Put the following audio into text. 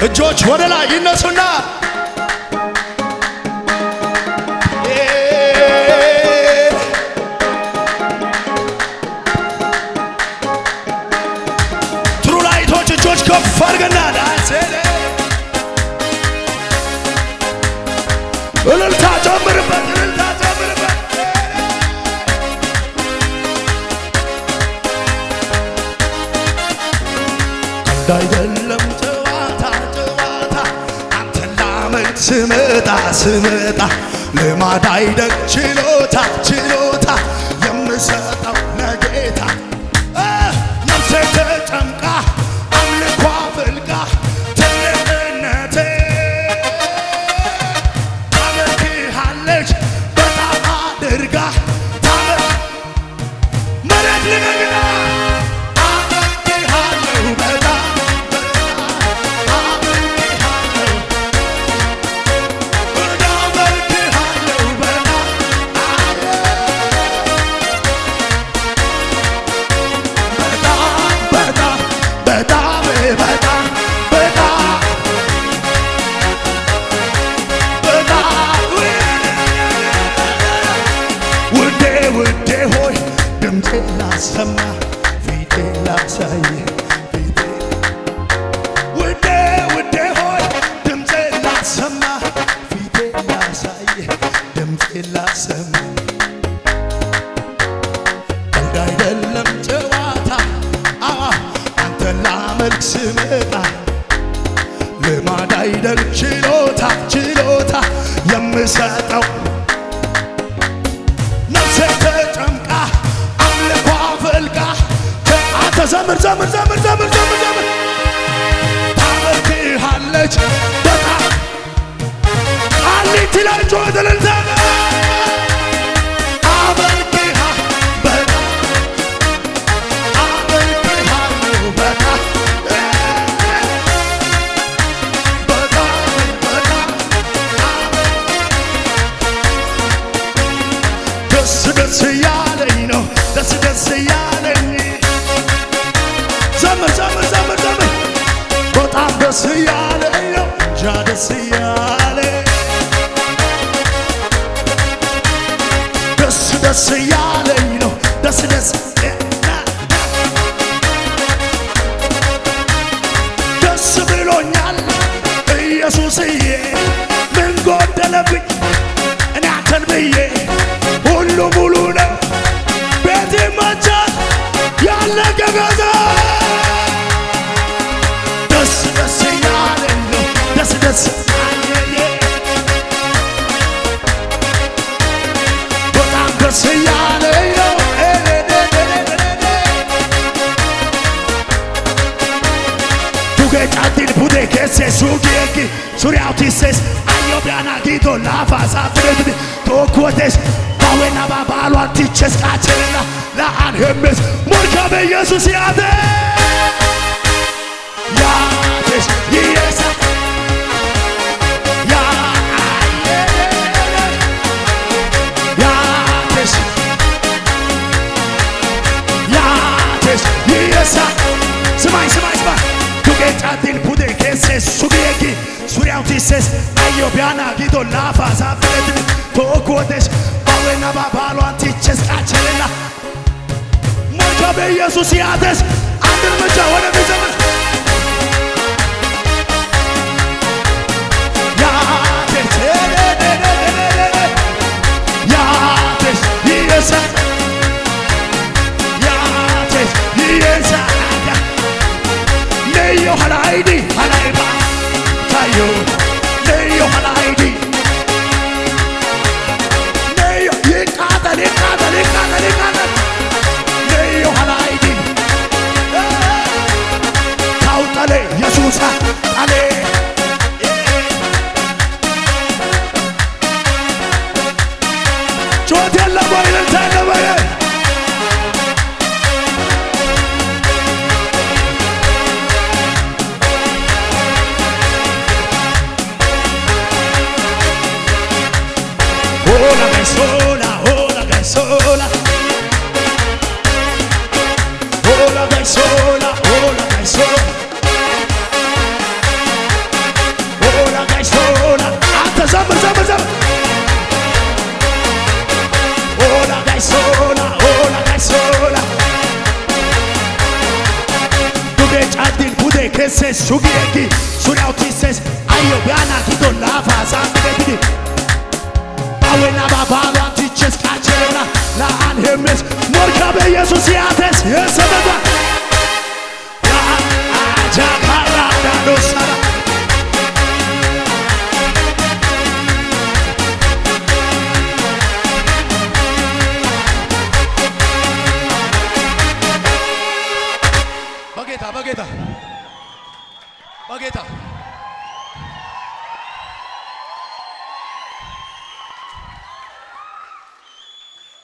እጆች ወደ ላይ ይነሱና ትሩ ላይቶች እጆች ከፍ አድርገና ዳንሴ እልልታ ጨምርበት፣ እልልታ ጨምርበት። ቀልድ አይደለም ጨዋታ ጨዋታ አንተን ላመልክ ስመጣ ስመጣ ልማድ አይደል ችሎታ ችሎታ የምሰጠው ለጌታ እ ነፍሴ ተጨምቃ አምልኳ ፍልቃ ትልቅነቴ ታመልክሃለች በጣም አድርጋ ታመ መሬት ልመግና አመልክሃለሁ በጣም አመልክሃለሁ አመልክሃለሁ በጣም በጣም በጣም በጣም በጣም በጣም ውዴ ውዴ ሆይ ድምፄ ላሰማ ፊቴ ላሳይ ፊቴ ውዴ ውዴ ሆይ ድምፄ ላሰማ ፊቴ ላሳይ ድምፄ ላሰማ ቀልድ አይደለም ጨዋታ አዎ አንተን ላመልክ ስመጣ ልማድ አይደል ችሎታ ችሎታ የምሰጠው ነፍሴ ተጨምቃ አምልኳ ፈልቃ አንተ ዘምር ዘምር ዘምር ዘምር ዘምር ዘምር ታመልክሃለች በጣም ቃሊቲ ላይ ጮኸት እልልታ አመልክሃ በጣም አመልክሃለሁ በጣም በጣም በጣም ደስ ደስ እያለኝ ነው ደስ ደስ እያለኝ ዘምር ዘምር ዘምር ዘምር በጣም ደስ እያለኝ ነው እንጃ ደስ እያለኝ ደስ ደስ እያለኝ ነው ደስ ደስ ደስ ብሎኛል ኢየሱስዬ ምን ጎደለብኝ እኔ አንተን ብዬ ሁሉ ሙሉ ነው ቤት ይመቻል ያለቀ ገዛ ደስ ደስ እያለኝ ነው ደስ ደስ አየየ በጣም ደስ እያለኝ ነው Tuge cantin pude che se su gieki Suri autises Ayo biana gito lafa sa freddi Tokuotes Bawena babalu antiches kacherela La anhemes Morka be Jesus yade Yades Yesa Ya Yades Yades Yesa ስማኝ ስማኝ ስማኝ ቱጌ ጫቲን ፑዴ ኬሴ ሱጌኪ ሱሪያው ቲሴስ አዮ ቢያና ጊዶ ላፋ ሳፍረት ቶኮቴስ ባዌና ባባሏን ቲቼስ ቃቸሌላ ሞልቶ በኢየሱስ ያተስ አንድ እርምጃ ወደ ዘመን ያቴስ ያቴስ ይየሳ ያቴስ ይየሳ Neyo halaidi halaiba tayo Neyo halaidi Neyo yekata yekata yekata yekata Neyo halaidi kesse sugiyegi suriyaw tisses ayo biana gido lafa saambedetidi awena babaሏን ትቼስ ቃቸለና ለአን ሄሜስ ሞርካ በኢየሱስ ያተስ የሰበባ